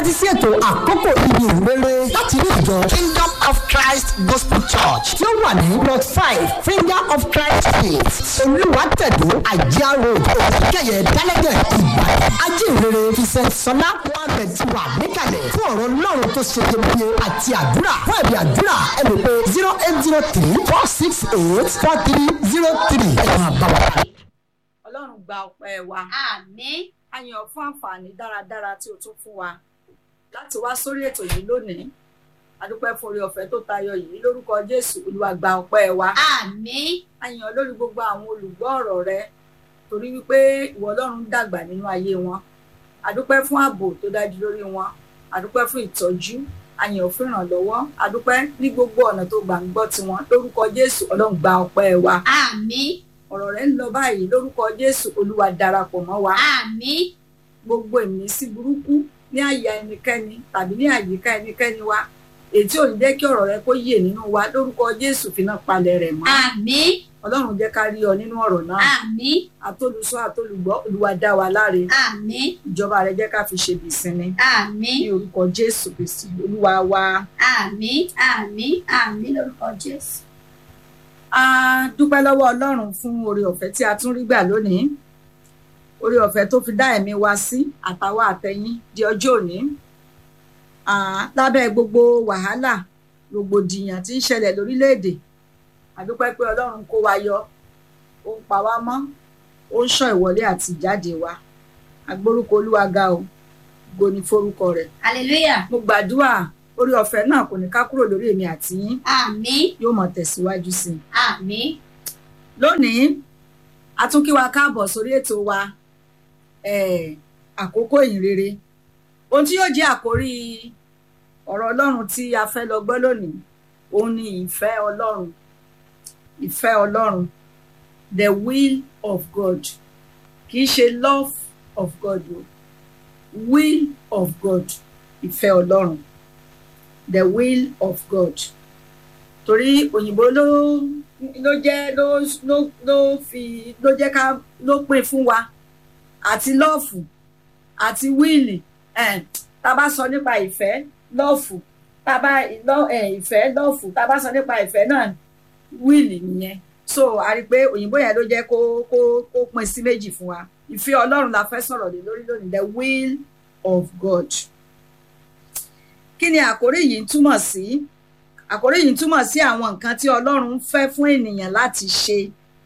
tẹ́tí sí ètò àkókò ibi ìrere láti ní ìjọ kingdom of christ gospel church tí ó wà ní plot five finger of christ street olùwàtẹ̀dó àjíá road òkèkẹyẹ dálẹ́gẹ̀ ìbàdàn ajínrere vincent sọlá mohammed ti wà níkàlẹ̀ fún ọ̀rọ̀ ọlọ́run tó ṣe iyebíye àti àdúrà fún ẹ̀bí àdúrà ẹ lè pe zero eight zero three four six eight four three zero three ẹ̀ máa bá wa. ọlọ́run gba ọpẹ́ wa àmín a yàn ọ́ fún àǹfààní dáradára tí o tún fún wa láti wá sórí ètò yìí lónìí adúpẹ́ fún orí ọ̀fẹ́ tó tayọ yìí lórúkọ jésù olúwa gba ọpẹ́ wa àmín a yàn ọ́ lórí gbogbo àwọn olùgbọ́ ọ̀rọ̀ rẹ torí wípé ìwọ ọlọ́run dàgbà nínú ayé wọn adúpẹ́ fún ààbò tó dájú lórí wọn adúpẹ́ fún ìtọ́jú a yàn ọ́ fún ìrànlọ́wọ́ adúpẹ́ ní gbogbo ọ̀nà tó gbà ń gbọ́ tiwọn lórúkọ jésù ọlọ́run gba ọpẹ́ wa àmín ọ̀rọ̀ rẹ ń lọ báyìí lórúkọ jésù olúwa darapọ̀ mọ́ wa àmín gbogbo ìmísí burúkú ní àyà ẹnikẹ́ni tàbí ní àyíká ẹnikẹ́ni wa èyí tí ò ní jẹ́ kí ọ̀rọ̀ rẹ kó yè nínú wa lórúkọ jésù fi náà palẹ̀ rẹ̀ mọ́ àmín ọlọ́run jẹ́ ká rí ọ nínú ọ̀rọ̀ náà àmín àtolùsọ àtolùgbọ́ olúwa dá wa láre àmín ìjọba rẹ jẹ́ ká fi ṣe bìsinmi àmín ní orúkọ jésù kristi olúwa wa àmín àmín àmín lórúkọ jésù a dúpẹ́ lọ́wọ́ ọlọ́run fún oore ọ̀fẹ́ tí a tún rí gbà lónìí oore ọ̀fẹ́ tó fi dá ẹ̀mí wa sí àtàwa àtẹ̀yìn di ọjọ́ òní Ah, lábẹ́ gbogbo wàhálà rògbòdìyàn tí ń ṣẹlẹ̀ lórílẹ̀‐èdè a dúpẹ́ pé ọlọ́run kó wa yọ ó ń pa wá mọ́ ó ń ṣọ́ ìwọlé àti ìjáde wa agbórúkọ olúwa ga o ògo ni forúkọ rẹ̀ hallelujah mo gbàdúrà oore ọ̀fẹ́ náà kò ní ká kúrò lórí èmi àti yín àmín yóò mọ̀ tẹ̀síwájú sí i àmín lónìí a tún kí wa káàbọ̀ sórí ètò wa eh, àkókò ìhìnrere ohun tí yóò jẹ́ àkórí ọ̀rọ̀ ọlọ́run tí a fẹ́ lọ gbọ́ lónìí òun ni ìfẹ́ ọlọ́run ìfẹ́ ọlọ́run the will of God kì í ṣe love of God o will of God ìfẹ́ ọlọ́run the will of God torí òyìnbó ló ló jẹ́ ló ló ló fi ló jẹ́ ká ló pín fún wa àti lọ́ọ̀fù àti wíìlì eh, tá a bá sọ nípa ìfẹ́ lọ́ọ̀fù tá a bá lọ́- eh, ìfẹ́ lọ́ọ̀fù tá a bá sọ nípa ìfẹ́ náà wíìlì nìyẹn so a rí i pé òyìnbó yẹn ló jẹ́ kó kó kó pín sí méjì fún wa ìfẹ́ ọlọ́run la fẹ́ sọ̀rọ̀ lé lórí lónìí the will of God kí ni àkórí yìí ń túmọ̀ sí àkórí yìí ń túmọ̀ sí àwọn nǹkan tí ọlọ́run ń fẹ́ fún ènìyàn láti ṣe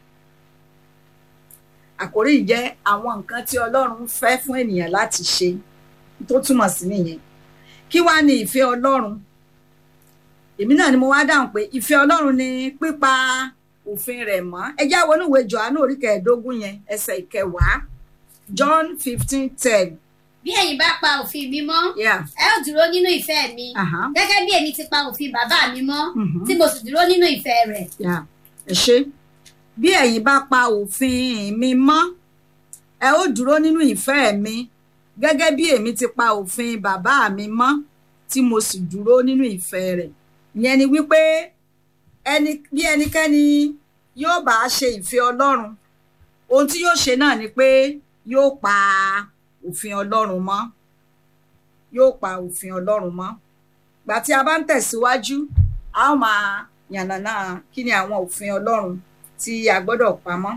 àkórí yìí jẹ́ àwọn nǹkan tí ọlọ́run ń fẹ́ fún ènìyàn láti ṣe tó túmọ̀ sí nìyẹn kí wá ní ìfẹ́ ọlọ́run èmi náà ni mo wá dáhùn pé ìfẹ́ ọlọ́run ni pípa òfin rẹ̀ mọ́ ẹ já wọnú ìwé Jòhánù orí kẹẹ̀ẹ́dógún yẹn ẹsẹ̀ ìkẹwàá John fifteen ten bí ẹ̀yin bá pa òfin mi mọ́ yeah. ẹ ó dúró nínú ìfẹ́ mi uh-huh. gẹ́gẹ́ bí èmi ti pa òfin bàbá mi mọ́ Mhm. tí mo sì dúró nínú ìfẹ́ rẹ̀ Yeah. ẹ ṣe bí ẹ̀yin bá pa òfin mi mọ́ ẹ ó dúró nínú ìfẹ́ mi gẹ́gẹ́ bí èmi ti pa òfin bàbá mi mọ́ tí mo sì dúró nínú ìfẹ́ rẹ̀ ìyẹn ni wípé ẹni bí ẹnikẹ́ni yóò bá ṣe ìfẹ́ Ọlọ́run ohun tí yóò ṣe náà ni pé yóò pa òfin Ọlọ́run mọ́ yóò pa òfin Ọlọ́run mọ́ gbà tí a bá ń tẹ̀síwájú a ó máa yànnàná kí ni àwọn òfin ọlọ́run tí a gbọ́dọ̀ pamọ́.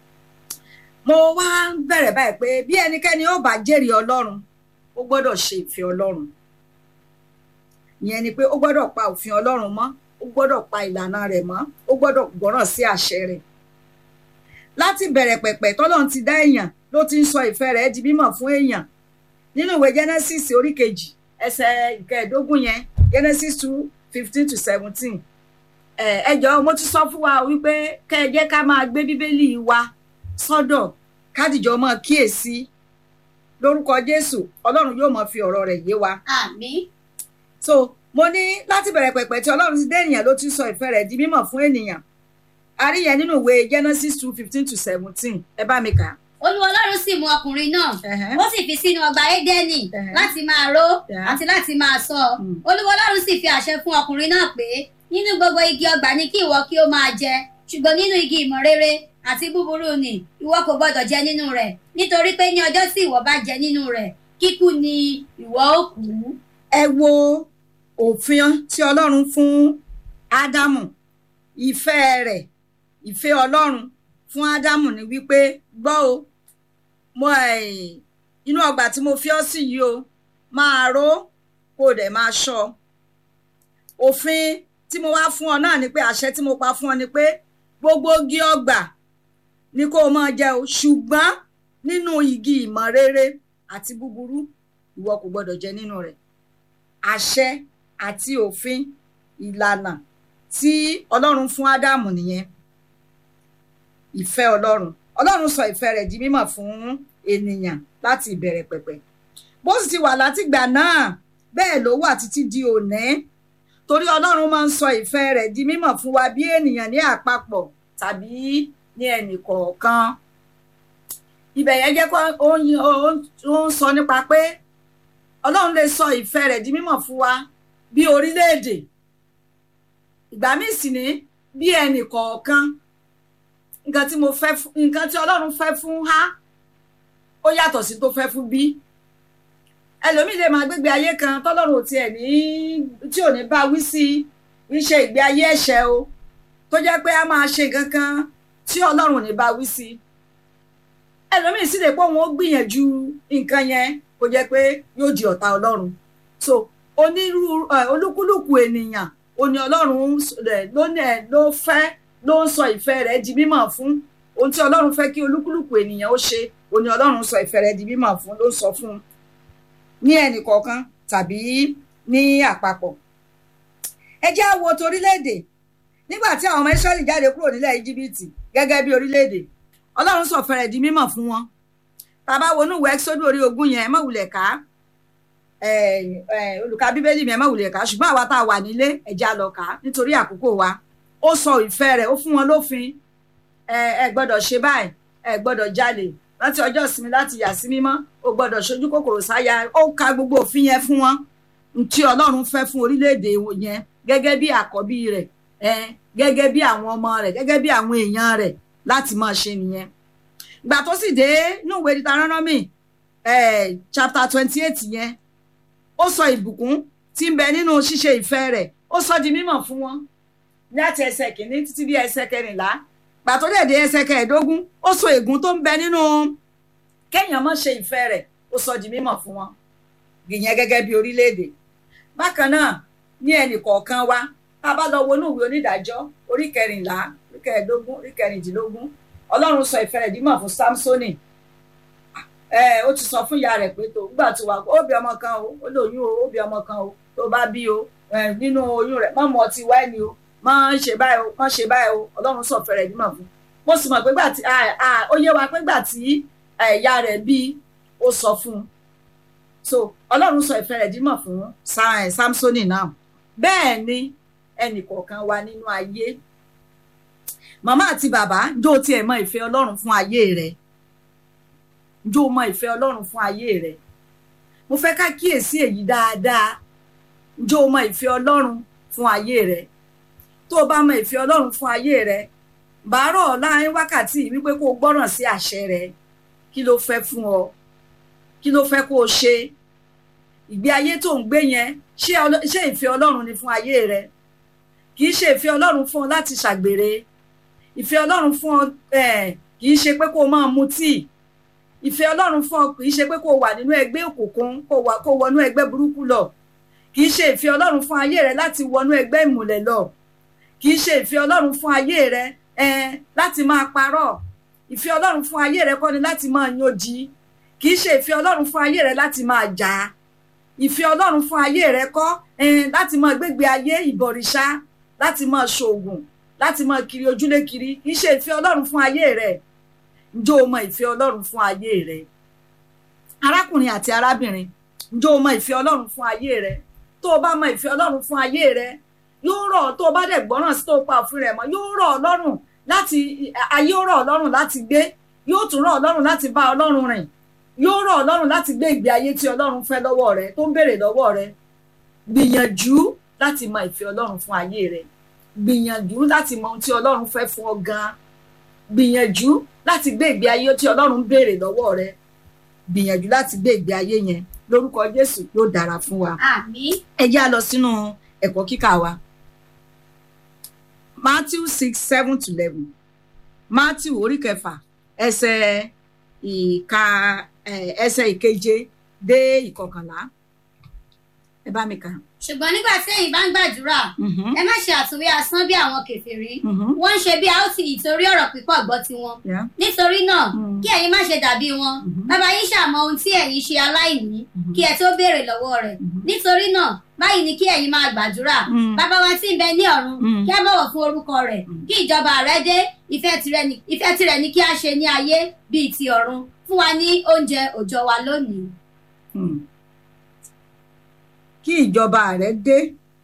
mo wá ń bẹ̀rẹ̀ báyìí pé bí ẹnikẹ́ni ó bá jẹ́rìí ọlọ́run ó gbọ́dọ̀ ṣe ìfẹ́ ọlọ́run ìyẹn ni pé ó gbọ́dọ̀ pa òfin ọlọ́run mọ́ ó gbọ́dọ̀ pa ìlànà rẹ̀ mọ́ ó gbọ́dọ̀ gbọ́ràn sí àṣẹ rẹ̀ láti bẹ̀rẹ̀ pẹ̀pẹ̀ tọ́lọ́run ti dá èèyàn ló ti ń sọ ìfẹ́ rẹ̀ di mímọ̀ fún èèyàn nínú ìwé Genesis orí kejì ẹsẹ̀ ìkẹẹ̀ẹ́dógún yẹn Genesis two fifteen to seventeen ẹ jọ̀ọ́ mo ti sọ fún wa wípé kẹ́ ẹ jẹ́ ká máa gbé bíbélì wa sọ́dọ̀ kádìjọ máa kíyèsí lórúkọ Jésù Ọlọ́run yóò máa fi ọ̀rọ̀ rẹ̀ yé wa àmín so mo ní láti bẹ̀rẹ̀ pẹ̀pẹ̀ tí Ọlọ́run ti dé ènìyàn ló ti sọ ìfẹ́ rẹ̀ di mímọ̀ fún ènìyàn a rí yẹn nínú ìwé Genesis two fifteen to seventeen ẹ bá mi kà á. olúwa ọlọ́run sì mú ọkùnrin náà Ẹ̀hẹ́. ó sì fi sínú ọgbà édẹ́nì Ẹ̀hẹ́. láti máa ró Yeah. àti láti máa ṣọ́ Mm. olúwa ọlọ́run sì fi àṣẹ fún ọkùnrin náà pé nínú gbogbo igi ọgbà ni kí ìwọ kí ó máa jẹ ṣùgbọ́n nínú igi ìmọ̀ rere àti búburú ni ìwọ kò gbọdọ̀ jẹ nínú rẹ̀ nítorí pé ní ọjọ́ tí ìwọ bá jẹ nínú rẹ̀ kíkú ni ìwọ ó kú. ẹ wo òfin tí ọlọ́run fún ádámù ìfẹ́ rẹ̀ ìfẹ́ ọlọ́run fún ádámù ni wípé gbọ́ o mo eh, inú ọgbà tí mo fi ọ́ sí yìí o máa ró kó o dẹ̀ máa ṣọ́ òfin tí mo wá fún ọ náà ni pé àṣẹ tí mo pa fún ọ ni pé gbogbo igi ọgbà ni kó o máa jẹ o ṣùgbọ́n nínú igi ìmọ̀ rere àti búburú ìwọ kò gbọdọ̀ jẹ nínú rẹ̀ àṣẹ àti òfin ìlànà tí ọlọ́run fún ádámù nìyẹn ìfẹ́ ọlọ́run ọlọ́run sọ ìfẹ́ rẹ̀ di mímọ̀ fún ènìyàn láti ìbẹ̀rẹ̀ pẹ̀pẹ̀ bó sì ti wà látìgbà náà bẹ́ẹ̀ ló wà títí di òní torí ọlọ́run máa ń sọ ìfẹ́ rẹ̀ di mímọ̀ fún wa bí ènìyàn ní àpapọ̀ tàbí ní ẹnì kọ̀ọ̀kan ibẹ̀ yẹn jẹ́ kó ó ń- ó ń ó ń sọ nípa pé ọlọ́run lè sọ ìfẹ́ rẹ̀ di mímọ̀ fún wa bí orílẹ̀-èdè ìgbà míì sì ní bí ẹnì kọ̀ọ̀kan nǹkan tí mo fẹ́ fún nǹkan tí ọlọ́run fẹ́ fún a ó yàtọ̀ sí tó fẹ́ fún bí ẹlòmíì lè máa gbégbé ayé kan tọ́lọ́run ò tiẹ̀ ní tí ò ní bá wí sí í ṣe ìgbé ayé ẹ̀ṣẹ̀ o tó jẹ́ pé a máa ṣe nǹkan kan tí ọlọ́run ò ní bá wí sí ẹlòmíì sì lè pé òun ó gbìyànjú nǹkan yẹn kó jẹ́ pé yóò di ọ̀tá ọlọ́run so onírúurú ẹ, olúkúlùkù ènìyàn òní ọlọ́run rẹ̀ ló ní ẹ ló fẹ́ ló ń sọ ìfẹ́ rẹ̀ di mímọ̀ fún ohun tí ọlọ́run fẹ́ kí olúkúlùkù ènìyàn ó ṣe òní ọlọ́run sọ ìfẹ́ rẹ̀ di mímọ̀ fún ló ń sọ fún un ní ẹnì kọ̀ọ̀kan tàbí ní àpapọ̀ ẹ jẹ́ á wo torílẹ̀-èdè nígbà tí àwọn ọmọ Ísírẹ́lì jáde kúrò nílẹ̀ íjíbítì gẹ́gẹ́ bí orílẹ̀-èdè ọlọ́run sọ ìfẹ́ rẹ̀ di mímọ̀ fún wọn tàbá wọnú ìwé ẹ́kísódù orí ogún yẹn ẹ má wulẹ̀ ká eh, eh, olùkà bíbélì mi ẹ má wulẹ̀ ká ṣùgbọ́n àwa tá a wà nílé ẹ jẹ́ á lọ kà á nítorí àkókò wa ó sọ ìfẹ́ rẹ̀ ó fún wọn lófin ẹ ẹ gbọ́dọ̀ ṣe báyìí ẹ gbọ́dọ̀ jalè láti ọjọ́ ìsinmi láti yà sí mímọ́ ó gbọ́dọ̀ ṣojú kòkòrò sáyà ó ka gbogbo òfin yẹn fún wọn tí ọlọ́run fẹ́ fún orílẹ̀-èdè yẹn gẹ́gẹ́ bí àkọ́bí rẹ̀ ẹ gẹ́gẹ́ bí àwọn ọmọ rẹ̀ gẹ́gẹ́ bí àwọn èèyàn rẹ̀ láti máa ṣe nìyẹn ìgbà tó sì dé inú ìwé Deuteronomy eh, chapter twenty eight yẹn ó sọ ìbùkún tí ń bẹ nínú ṣíṣe ìfẹ́ rẹ̀ ó sọ di mímọ̀ fún wọn láti ẹsẹ̀ kìíní títí bí ẹsẹ̀ kẹrìnlá gbà tó dẹ̀ dé ẹsẹ̀ kẹẹ̀ẹ́dógún ó sọ ègún tó ń bẹ nínú kéèyàn má ṣe ìfẹ́ rẹ̀ ó sọ di mímọ̀ fún wọn ìyẹn gẹ́gẹ́ bí orílẹ̀-èdè bákan náà ní ẹnì kọ̀ọ̀kan wa tá a bá lọ wọnú ìwé onídàájọ́ orí kẹrìnlá orí kẹẹ̀ẹ́dógún orí kẹrìndínlógún ọlọ́run sọ ìfẹ́ rẹ̀ dímọ̀ fún samsoni ẹ ó ti sọ fún ìyá rẹ̀ pé tó gbà tó wà ó bí ọmọ kan o ó lóyún o ó bí ọmọ kan o tó bá bí o ẹ nínú oyún rẹ̀ mọ́ mọ́ ti wáìnì o mọ́ ń ṣe báyìí o mọ́ ṣe báyìí o ọlọ́run sọ ìfẹ́ rẹ̀ dímọ̀ fún mo sì mọ̀ pé gbà tí ó yé wa pé gbà tí ìyá rẹ̀ bí ó sọ fún un so ọlọ́run sọ ìfẹ́ rẹ̀ dímọ̀ fún samsoni náà bẹ́ẹ̀ ni ẹnì kọ̀ọ̀kan wa nínú ayé màmá àti bàbá jó tiẹ̀ mọ ìfẹ́ ọlọ́run fún ayé rẹ̀ jó mọ ìfẹ́ ọlọ́run fún ayé rẹ̀ mo fẹ́ ká kíyèsí èyí dáadáa jó mọ ìfẹ́ ọlọ́run fún ayé rẹ̀ tó o bá mọ ìfẹ́ ọlọ́run fún ayé rẹ̀ bàárọ̀ láàrin wákàtí yìí wípé kó o gbọ́ràn sí àṣẹ rẹ̀ kí ló fẹ́ fún ọ kí ló fẹ́ kó o ṣe ìgbé ayé tó ń gbé yẹn ṣé ìfẹ́ ọlọ́run ni fún ayé rẹ̀ kì í ṣe ìfẹ́ ọlọ́run fún ọ láti ṣàgbèrè ìfẹ́ ọlọ́run fún ọ kì í ṣe pé kó o máa mutí ìfẹ́ ọlọ́run fún ọ kì í ṣe pé kó o wà nínú ẹgbẹ́ òkùnkùn kó o wọnú ẹgbẹ́ burúkú lọ kì í ṣe ìfẹ́ ọlọ́run fún ayé rẹ láti wọnú ẹgbẹ́ ìmùlẹ̀ lọ kì í ṣe ìfẹ́ ọlọ́run fún ayé rẹ láti máa parọ́ ìfẹ́ ọlọ́run fún ayé rẹ kọ́ ni láti máa yànjí kì í ṣe ìfẹ́ ọlọ́run fún ayé rẹ láti máa jà ìfẹ́ ọlọ́run fún ayé rẹ kọ́ láti máa gbégbé ayé ìbọ̀rìṣà láti máa ṣoògùn láti máa kiri ojúlé kiri kì í ṣe ìfẹ́ ọlọ́run fún ayé rẹ ǹjọ́ o mọ ìfẹ́ ọlọ́run fún ayé rẹ arákùnrin àti arábìnrin ǹjọ́ o mọ ìfẹ́ ọlọ́run fún ayé rẹ tó o bá mọ ìfẹ́ ọlọ́run fún ayé rẹ yóò rọ̀ tó o bá dẹ̀ gbọ́ràn sí tó o pa òfin rẹ̀ mọ́ yóò rọ̀ ọlọ́run láti ayé ó rọ̀ ọlọ́run láti gbé yóò tún rọ̀ ọlọ́run láti bá ọlọ́run rìn yóò rọ̀ ọlọ́run láti gbé ìgbé ayé tí ọlọ́run fẹ́ lọ́wọ́ rẹ tó ń béèrè lọ́wọ́ rẹ gbìyànjú láti mọ ìfẹ́ ọlọ́run fún ayé rẹ gbìyànjú láti mọ ohun tí ọlọ́run fẹ́ fún ọ gan-an gbìyànjú láti gbé ìgbé ayé tí ọlọ́run ń béèrè lọ́wọ́ rẹ gbìyànjú láti gbé ìgbé ayé yẹn lórúkọ jésù yóò dára fún wa àmín ẹ já lọ sínú ẹ̀kọ́ kíkà wa matthew six seven to eleven matthew orí kẹfà ẹsẹ̀ ìka ẹ, ẹsẹ̀ ìkeje dé ìkọkànlá ẹ bá mi kà. ṣùgbọ́n nígbà tí ẹ̀yin bá ń gbàdúrà Mhm, ẹ má ṣe àtúnwí asán bí àwọn kèfèrí mhm, wọ́n ń ṣe bí a ó ti ìtorí ọ̀rọ̀ pípọ̀ gbọ́ tiwọn yeah, nítorí náà Mm. kí ẹ̀yin má ṣe dàbí wọn Mhm. bàbá yín ṣàmọ ohun tí ẹ̀yin ṣe aláìní Mhm. kí ẹ tó béèrè lọ́wọ́ rẹ̀ Mhm. nítorí náà báyìí ni kí ẹ̀yin máa gbàdúrà Mm. bàbá wa tí ń bẹ ní ọ̀run Mm. kí a bọ̀wọ̀ fún orúkọ rẹ̀ kí ìjọba rẹ̀ dé ìfẹ́ tirẹ̀ ni ìfẹ́ tirẹ̀ ni kí a ṣe ní ayé bíi ti ọ̀run fún wa ní oúnjẹ òòjọ́ wa lónìí. Hmm. kí ìjọba rẹ dé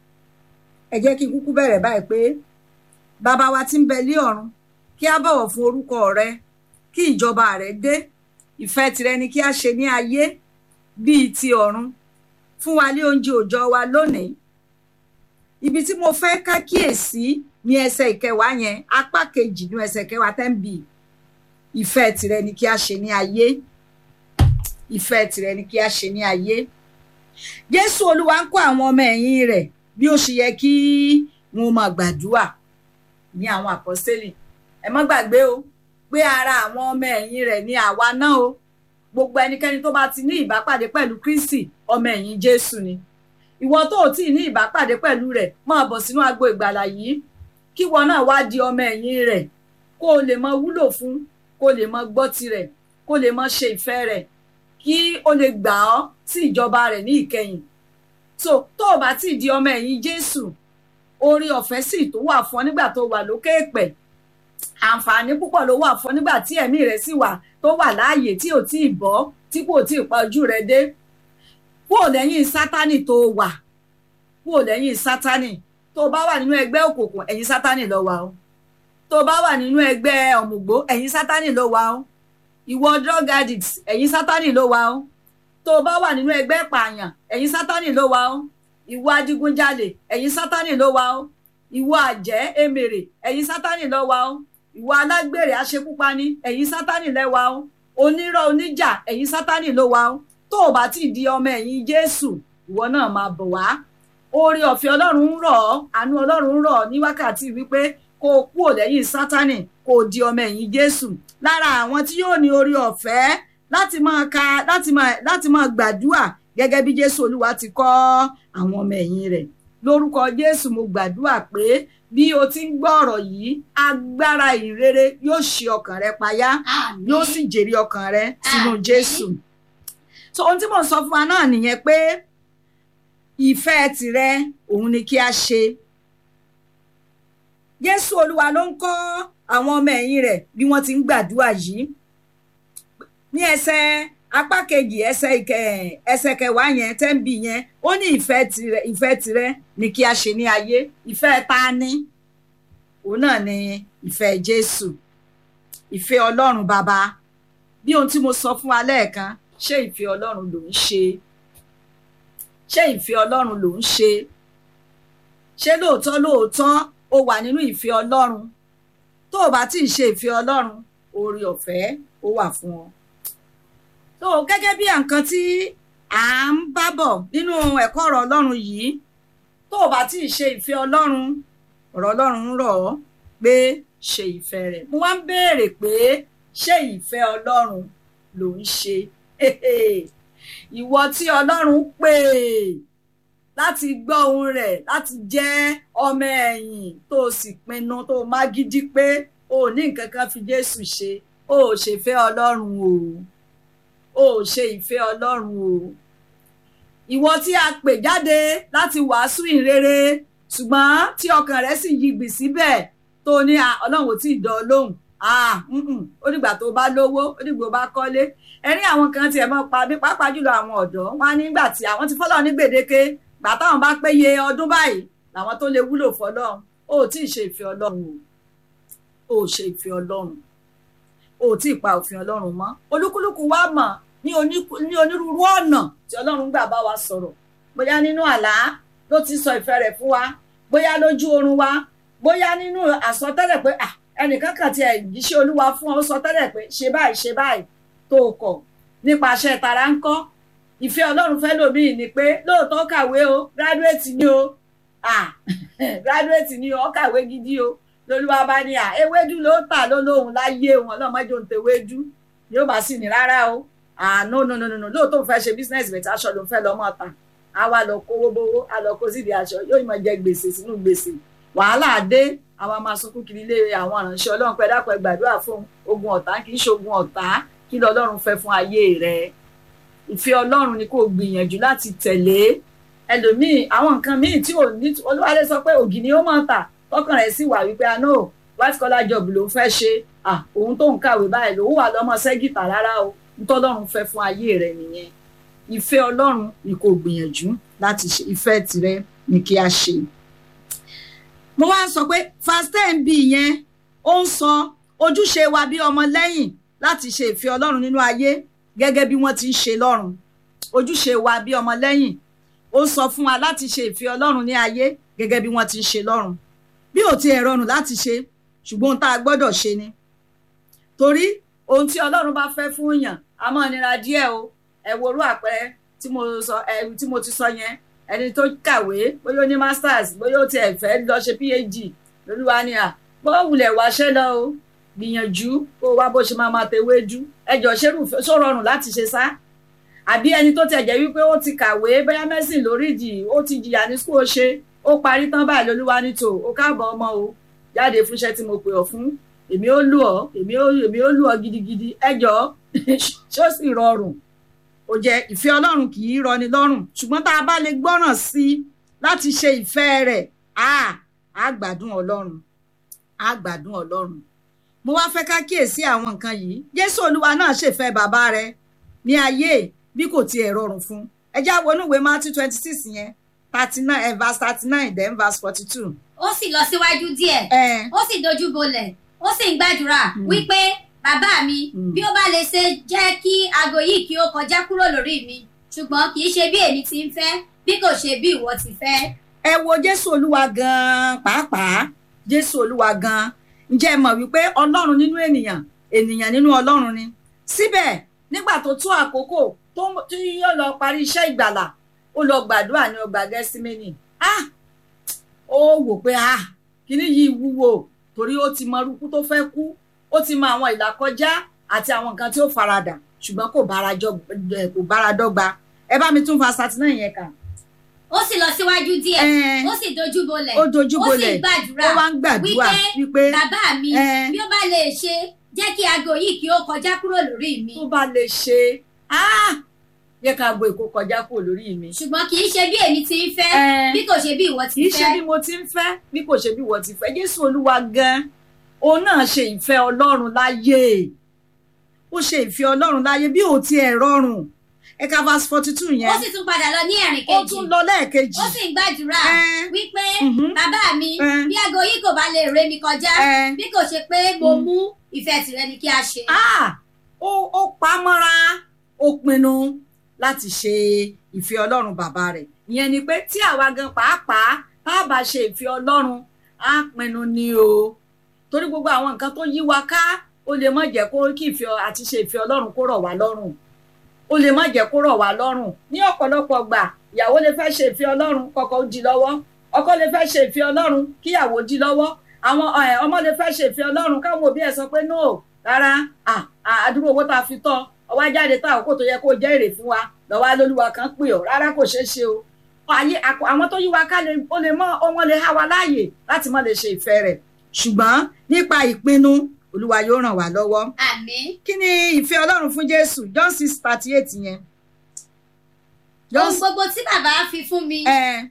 ẹ jẹ́ kí n kúkú bẹ̀rẹ̀ báyìí pé bàbá wa tí ń bẹ lé ọ̀run kí a bọ̀wọ̀ fún orúkọ rẹ kí ìjọba rẹ dé ìfẹ́ tirẹ̀ ni kí a ṣe ní ayé bíi ti ọ̀run fún wa ní oúnjẹ òòjọ́ wa lónìí ibi tí mo fẹ́ ká kíyèsí ní ẹsẹ̀ ìkẹwàá yẹn apá kejì ní ẹsẹ̀ ìkẹwàá ten b ìfẹ́ tirẹ̀ ni kí a ṣe ní ayé ìfẹ́ tirẹ̀ ni kí a ṣe ní ayé jésù olúwa ń kọ́ àwọn ọmọ ẹ̀yìn rẹ̀ bí ó ṣe yẹ kí wọn máa gbàdúrà ní àwọn àpọ́sítélì ẹ má gbàgbé o pé ara àwọn ọmọ ẹ̀yìn rẹ̀ ni àwa náà o gbogbo ẹnikẹ́ni tó bá ti ní ìbápàdé pẹ̀lú kristi ọmọ ẹ̀yìn jésù ni ìwọ tó ò tí ì ní ìbápàdé pẹ̀lú rẹ̀ máa bọ̀ sínú agbo ìgbàlà yìí kí wọn náà wá di ọmọ ẹ̀yìn rẹ̀ kó o lè mọ wúlò fún kó o lè mọ gbọ́ tirẹ̀ kó o lè mọ ṣe ìfẹ́ rẹ̀ kí o lè gbà ọ́ sí ìjọba rẹ̀ ní ìkẹyìn so tó o bá tí ì di ọmọ ẹ̀yìn jésù orí ọ̀fẹ́ sì tó wà fún ọ nígbà tó wà lókè èpẹ̀ àǹfààní púpọ̀ ló wà fún ọ nígbà tí ẹ̀mí rẹ̀ sì wà tó wà láàyè tí ò tí ì bọ́ tí kò tí ì pa ojú rẹ̀ dé kúò lẹ́yìn sátánì tó wà kúò lẹ́yìn sátánì tó bá wà nínú ẹgbẹ́ òkùnkùn ẹ̀yìn sátánì ló wà o tó bá wà nínú ẹgbẹ́ ọ̀mùgbó ẹ̀yìn sátánì ló wà o ìwọ drug addict ẹ̀yìn sátánì ló wà o tó bá wà nínú ẹgbẹ́ pààyàn ẹ̀yìn sátánì ló wà o ìwọ adigunjalè ẹ̀yìn sátánì ló wà o ìwọ àjẹ́ emèrè ẹ̀yìn sátánì ló wà o ìwọ alágbèrè aṣekúpani ẹ̀yìn sátánì lẹ wà o onírọ́ oníjà ẹ̀yìn sátánì ló wà o tó o bá ti di ọmọ ẹ̀yìn jésù ìwọ náà máa bọ̀ wá oore ọ̀fẹ́ ọlọ́run ń rọ̀ ọ́ àánú ọlọ́run ń rọ̀ ọ́ ní wákàtí wípé kó o kúò lẹ́yìn sátánì kó o di ọmọ ẹ̀yìn jésù lára àwọn tí yóò ní oore ọ̀fẹ́ láti máa ka láti máa láti máa gbàdúrà gẹ́gẹ́ bí jésù olúwa ti kọ́ àwọn ọmọ ẹ̀yìn rẹ̀ lórúkọ jésù mo gbàdúrà pé bí o ti ń gbọ́ ọ̀rọ̀ yìí agbára ìrere yóò ṣe ọkàn rẹ payá àmín yóò sì jèrè ọkàn rẹ sínú Àmín. jésù so ohun tí mò ń sọ fún wa náà nìyẹn pé ìfẹ́ tirẹ̀ òun ni kí a ṣe jésù olúwa ló ń kọ́ àwọn ọmọ ẹ̀yìn rẹ̀ bí wọ́n ti ń gbàdúrà yìí ní ẹsẹ̀ apá kejì ẹsẹ̀ ìkẹ ẹsẹ̀ kẹwàá yẹn tẹ́ǹbì yẹn ó ní ìfẹ́ tirẹ̀ ìfẹ́ tirẹ̀ ni kí a ṣe ní ayé ìfẹ́ ta ni òun náà ni ìfẹ́ jésù ìfẹ́ ọlọ́run bàbá bí ohun tí mo sọ fún wa lẹ́ẹ̀kan ṣé ìfẹ́ ọlọ́run ló ń ṣe ṣé ìfẹ́ ọlọ́run ló ń ṣe ṣé lóòótọ́ lóòótọ́ o wà nínú ìfẹ́ ọlọ́run tó o bá tí ì ṣe ìfẹ́ ọlọ́run oore ọ̀fẹ́ ó wà fún ọ. tó o gẹ́gẹ́ bí nǹkan tí à ń bá bọ̀ nínú ẹ̀kọ́ ọ̀rọ̀ ọlọ́run yìí tó o bá tí ì ṣe ìfẹ́ ọlọ́run ọ̀rọ̀ ọlọ́run ń rọ̀ ọ́ pé ṣe ìfẹ́ rẹ̀ mo wá ń béèrè pé ṣé ìfẹ́ ọlọ́run ló ń ṣe ìwọ tí ọlọ́run pè láti gbọ́ ohun rẹ̀ láti jẹ́ ọmọ ẹ̀yìn tó o sì pinnu tó o má gidi pé o ò ní nǹkan kan fi jésù ṣe o ò ṣèfẹ́ ọlọ́run o o ò ṣe ìfẹ́ ọlọ́run o ìwọ tí a pè jáde láti wàásù ìrere ṣùgbọ́n tí ọkàn rẹ̀ sì yigbì síbẹ̀ tó ní "Ah, ọlọ́run ò tí ì dán ọ lóhùn ah mm-mm, ó dìgbà tó bá lówó ó dìgbà tó bá kọ́lé ẹ̀rí àwọn kan tiẹ̀ mọ́ pa bí pàápàá jùlọ àwọn ọ̀dọ́ wọn á nígbà tí àwọn ti fọ́lọ́ ní gbèdéke gbà táwọn bá péye ọdún báyìí làwọn tó lè wúlò fọlọ́run ó tí ì ṣe ìfẹ́ ọlọ́run o ó ṣe ìfẹ́ ọlọ́run ó tí ì pa òfin ọlọ́run mọ́ olúkúlùkù wa mọ̀ ní oníkú- ní onírúurú ọ̀nà tí ọlọ́run gbà bá wa sọ̀rọ̀ bóyá nínú àlá ló ti sọ ìfẹ́ rẹ̀ fún wa bóyá lójú oorun wa bóyá nínú àsọtẹ́lẹ̀ pé "Ah, ẹnìkan kan tiẹ̀ jíṣẹ́ olúwa fún ọ ó sọ tẹ́lẹ̀ pé ṣe báyìí ṣe báyìí tó o kọ̀ nípasẹ̀ tara ń kọ́ ìfẹ́ ọlọ́run fẹ́ lòmíì ni pé lóòótọ́ kàwé o graduate ni o ah graduate ni o ó kàwé gidi o lolúwa bá ní à ewédú ló tà ló lóhùn láyé wọn lọ́mọdé òun tewédú yóò bá sì ní rárá o ah no no no no no lóòótọ́ òun fẹ́ ṣe business bẹ̀tẹ̀ aṣọ ló ń fẹ́ lọ́mọ ta a wá lọ kówó bówó a lọ kó sídìí aṣọ yóò máa jẹ gbèsè sínú gbèsè wàhálà dé àwọn máa sunkún kiri ilé àwọn àránṣẹ́ ọlọ́run pẹ́ dápẹ́ gbàdúrà fún ogun ọ̀tá kì í ṣe ogun ọ̀tá kí lọ́lọ́run fẹ́ fún ayé rẹ̀ ìfẹ́ ọlọ́run ni kò gbìyànjú láti tẹ̀lé ẹlòmíì àwọn nǹkan míì tí ò ní olúwalé sọ pé ògì ni ó máa tà tọkàn rẹ̀ sì wà wípé àná white collar job ló ń fẹ́ ṣe òun tó ń kàwé báyìí lòun wà lọ́mọ sẹ́gìtà rárá o ntọ́lọ́run fẹ́ fún ayé rẹ̀ nìyẹn ìfẹ́ ọlọ́run ni kò gbìyànjú láti ṣe ìfẹ́ tirẹ̀ ni kí a ṣe. mo wá ń sọ pé fast ten b yẹn ó ń sọ ojúṣe wa bí ọmọ lẹ́yìn láti ṣe ìfẹ́ ọlọ́run nínú ayé gẹ́gẹ́ bí wọ́n ti ń ṣe lọ́run ojúṣe wa bí ọmọ lẹ́yìn ó sọ fún wa láti ṣe ìfẹ́ ọlọ́run ní ayé gẹ́gẹ́ bí wọ́n ti ń ṣe lọ́run bí ò tiẹ̀ rọrùn láti ṣe ṣùgbọ́n ohun tá a gbọ́dọ̀ ṣe ni torí ohun tí ọlọ́run bá fẹ́ fún yàn a máa nira díẹ̀ o ẹ worú àpẹẹrẹ tí mo sọ ẹ tí mo ti sọ yẹn ẹni tó kàwé bóyá ó ní masters bóyá ó tiẹ̀ fẹ́ lọ ṣe phd lolúwa ni à bó wulẹ̀ wáṣẹ́ lọ o gbìyànjú kó wá bó ṣe máa máa tewéjú ẹjọ́ ṣerú ṣó rọrùn láti ṣe sá àbí ẹni tó tiẹ̀ jẹ́ wípé ó ti kàwé bóyá mẹ́sìn lórídì ó ti jìyà ní school ṣe ó parí tán báyìí lolúwa ní tò ó káàbọ̀ ọmọ o jáde fúnṣẹ́ tí mo pè ọ́ fún èmi ó lù ọ́ èmi ó èmi ó lù ọ́ gidigidi ẹjọ́ ṣó sì rọrùn ó jẹ́ ìfẹ́ ọlọ́run kì í rọni lọ́rùn ṣùgbọ́n tá a bá lè gbọ́ràn sí i láti ṣe ìfẹ́ rẹ̀ á á gbádùn ọlọ́run á gbádùn ọlọ́run mo wá fẹ́ ká kíyèsí àwọn nǹkan yìí jésù olúwa náà ṣèfẹ́ bàbá rẹ̀ ní ayé bí kò tiẹ̀ rọrùn fún ẹ já wọnú ìwé matthew twenty six yẹn thirty nine eh, verse thirty nine then verse forty two. ó sì lọ síwájú díẹ̀ ó sì dojú bolẹ̀ ó sì ń gbàdúrà wípé bàbá mi bí ó bá lè ṣe jẹ́ kí aago yìí kí ó kọjá kúrò lórí mi ṣùgbọ́n kì í ṣe bí èmi ti ń fẹ́ bí kò ṣe bí ìwọ ti fẹ́. ẹ wo jésù olúwa gan-an pàápàá jésù olúwa gan-an ǹjẹ́ ẹ mọ̀ wípé ọlọ́run nínú ènìyàn ènìyàn nínú ọlọ́run ni síbẹ̀ nígbà tó tó àkókò tó tí yóò lọ parí iṣẹ́ ìgbàlà ó lọ gbàdúrà ní ọgbà gẹ́símẹ́nì ah ó wò pé ah kíní yìí wúwo torí ó ti mọ irúkú tó fẹ́ kú ó ti mọ àwọn ìlàkọjá àti àwọn nǹkan tí ó faradà ṣùgbọ́n kò bára kò bára dọ́gba ẹ bá mi tún fa satinẹ yẹn kà. ó sì lọ síwájú díẹ̀ ó sì dojú bolẹ̀ ó dojú bolẹ̀ ó sì gbàdúrà ó wá ń gbàdúrà wípé bàbá mi bí ó bá lè ṣe jẹ́ kí aago yìí kí ó kọjá kúrò lórí mi. tó bá lè ṣe yẹ ká aago èkó kọjá kúrò lórí mi. ṣùgbọ́n kì í ṣe bí èmi ti ń fẹ́ bí kò ṣe bí ìwọ ti kì í fẹ́. ṣe bí mo ti ń fẹ́ bí kò ṣe bí ìwọ ti fẹ́ jésù olúwa gan òun náà ṣe ìfẹ́ ọlọ́run láyé ó ṣe ìfẹ́ ọlọ́run láyé bí ò tiẹ̀ rọrùn ẹ̀ka verse forty two yẹn ó sì tún padà lọ ní ẹ̀rìn ó kejì tún lọ lẹ́ẹ̀kejì ó sì ń gbàdúrà Ẹ́. wípé Mhm. bàbá mi Ẹ́. bí aago yìí kò bá lè ré mi kọjá Ẹ́. bí kò ṣe pé mo mú ìfẹ́ tìrẹ ni kí a ṣe. Ah! ó ó pa á mọ́ra ó pinnu láti ṣe ìfẹ́ ọlọ́run bàbá rẹ̀ ìyẹn ni pé tí àwa gan pàápàá tá a bá ṣe ìfẹ́ ọlọ́run á pinnu ni o torí gbogbo àwọn nǹkan tó yí wa ká ó lè má jẹ́ kó kí ìfẹ́ àti ṣe ìfẹ́ ọlọ́run kó rọ̀ wá lọ́rùn ó lè má jẹ́ kó rọ̀ wá lọ́rùn ní ọ̀pọ̀lọpọ̀ gbà ìyàwó lè fẹ́ ṣe ìfẹ́ ọlọ́run kọ́kọ́ ó di lọ́wọ́ ọkọ lè fẹ́ ṣe ìfẹ́ ọlọ́run kíyàwó di lọ́wọ́ àwọn ẹ̀, ọmọ lè fẹ́ ṣe ìfẹ́ ọlọ́run káwọn òbí ẹ̀ sọ pé no rárá à, à, àdúró owó tá a fi tọ́ ọwọ́ ajáde tá àkókò tó yẹ kó jẹ́ èrè fún wa lọ́wọ́ alólùwà kan pè ọ́ rárá kò ṣeé ṣe o ayé àkọ- àwọn tó yí wa ká lè ó lè mọ ọmọ lè há wa láàyè láti má lè ṣe ìfẹ́ rẹ̀ ṣùgbọ́n nípa ìpinnu olúwa yóò ràn wá lọ́wọ́ àmín kí ni ìfẹ́ ọlọ́run fún jésù john six thirty eight yẹn ohun gbogbo tí bàbá fi fún mi ẹ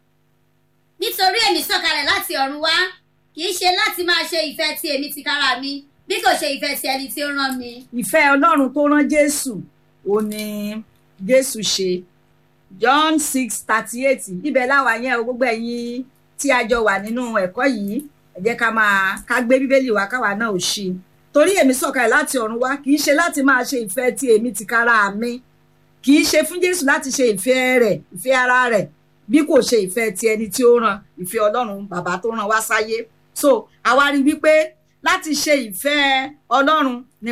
nítorí èmi sọ̀kalẹ̀ láti ọ̀run wá kì í ṣe láti máa ṣe ìfẹ́ ti èmi tìkára mi bí kò ṣe ìfẹ́ ti ẹni tí ó rán mi. ìfẹ́ ọlọ́run tó rán jésù ó ní jésù ṣe john six thirty eight ibẹ̀ láwa yẹn o gbogbo ẹ̀yin tí a jọ wà nínú ẹ̀kọ́ yìí ẹ jẹ́ ká máa ká gbé bíbélì wa káwa náà ò ṣí torí èmi sọ̀kalẹ̀ láti ọ̀run wá kì í ṣe láti máa ṣe ìfẹ́ ti èmi tìkára mi kì í ṣe fún jésù láti ṣe ìfẹ́ rẹ̀ ìfẹ́ ara rẹ̀ bí kò ṣe ìfẹ́ ti ẹni tí ó rán ìfẹ́ ọlọ́run bàbá tó rán wá sáyé so àwa rí wípé láti ṣe ìfẹ́ ọlọ́run ni